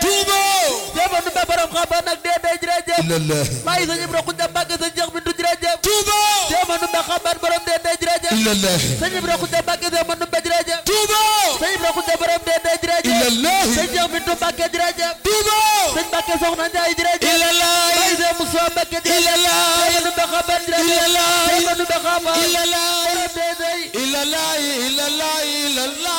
Touba Jéema nu be borom xam ba nag dee dee jërëjëf illallah maa ngi sëñ Ibra Xuja Mbàkke sëñ Cheikh Bintu jërëjëf Touba Jéema nu be xaban borom dee dee jërëjëf illallah sëñ Ibra Xuja Mbàkke Jéema nu be jërëjëf Touba sëñ Ibra Xuja borom dee dee jërëjëf illallah sëñ Cheikh Bintu Mbàkke jërëjëf Touba sëñ Mbàkke Soxna Njaay jërëjëf illallah maa ngi sëñ Musaa Mbàkke jërëjëf illallah Jéema nu be xaban jërëjëf illallah Jéema nu be xaban illallah borom dee dee illallah illallah illallah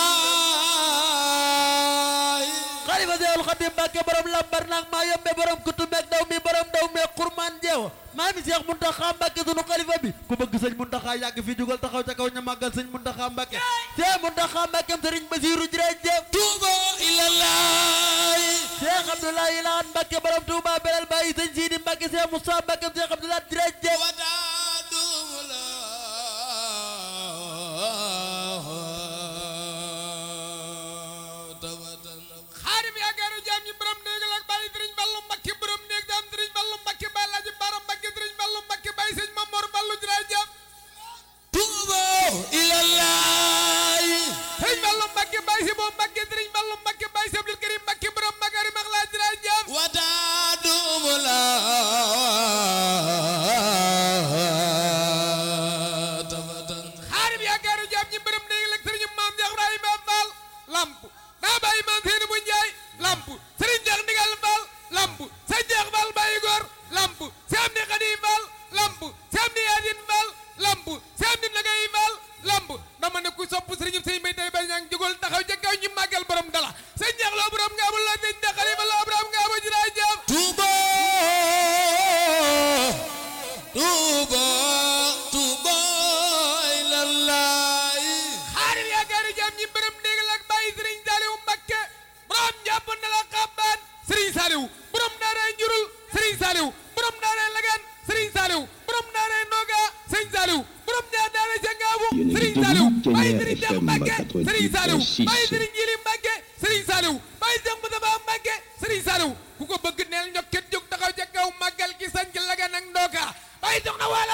xalifa Seexul Xadim Mbàkke borom lambar nag maa yombe borom kutu meeg daw mi borom daw meeg xurmaan jeew maa mi Seex Muntaxa Mbàkke sunu xalifa bi ku bëgg sëñ Muntaxa yàgg fi jugal taxaw ca kaw ñu màggal sëñ Muntaxa Mbàkke Seex Muntaxa Mbàkke sëriñ Basiiru jërëjëf Touba illallah Seex Abdoulaye Lahat Mbàkke borom Tuuba belal bàyyi sëñ Siidi Mbàkke Seex Musaa Mbàkke Seex Abdoulaye jërëjëf xaarim yaakaaru jaam ñi borom néegal ak bàyyi sëriñ Ballu Mbakke borom néeg daam sëriñ Ballu Mbakke bàyyi laaji Baara Mbakke sëriñ Ballu Mbakke bàyyi sëñ Mamor Ballu jërëjëf Touba illallah sëriñ Ballu Mbakke bàyyi si moom Mbakke sëriñ Ballu Mbakke bàyyi si Abdul Karim Mbakke borom Magari mag laa jërëjëf xaarim yaakaaru jaam ñi borom néegal ak sëriñ maam Cheikh Ibrahima Fall lamp daa bàyyi maam seeni bu njaay lamp sëriñ Cheikh Ndigal Fall lamp sëñ Cheikh Fall bàyyi góor lamp Seam ni Xadi Fall lamp Seam ni Yaasin Fall lamp Seam ni Nagay Fall lamp dama ne ku sopp sëriñ sëñ may tay bañ ñang jógal taxaw ca kaw ñu màggal borom dala sëñ Cheikh loo borom nga amul la sëñ Cheikh Xalifa loo borom nga amul jërëjëf Touba Touba Touba illallah xaarim yaakaaru jaam ñi borom déggal ak bàyyi sëriñ Saliou Mbakke borom jàpp na la xabbaan sëriñ Saliou borom daaray njurul sëriñ Saliou borom daaray lagan sëriñ Saliou borom daaray noga sëriñ Saliou borom ñaar daaray jangaabu Yéen a ngi sëriñ déglu Saliou Kenya bàyyi sëriñ Cheikh FM Mbakke sëriñ Saliou 88.6. bàyyi sëriñ Jili Mbakke sëriñ Saliou bàyyi Cheikh Moustapha Mbakke sëriñ Saliou ku ko bëgg neel ñokket jóg taxaw ca kaw màggal gi sañ ci lagan ak ndoka bàyyi jox na wala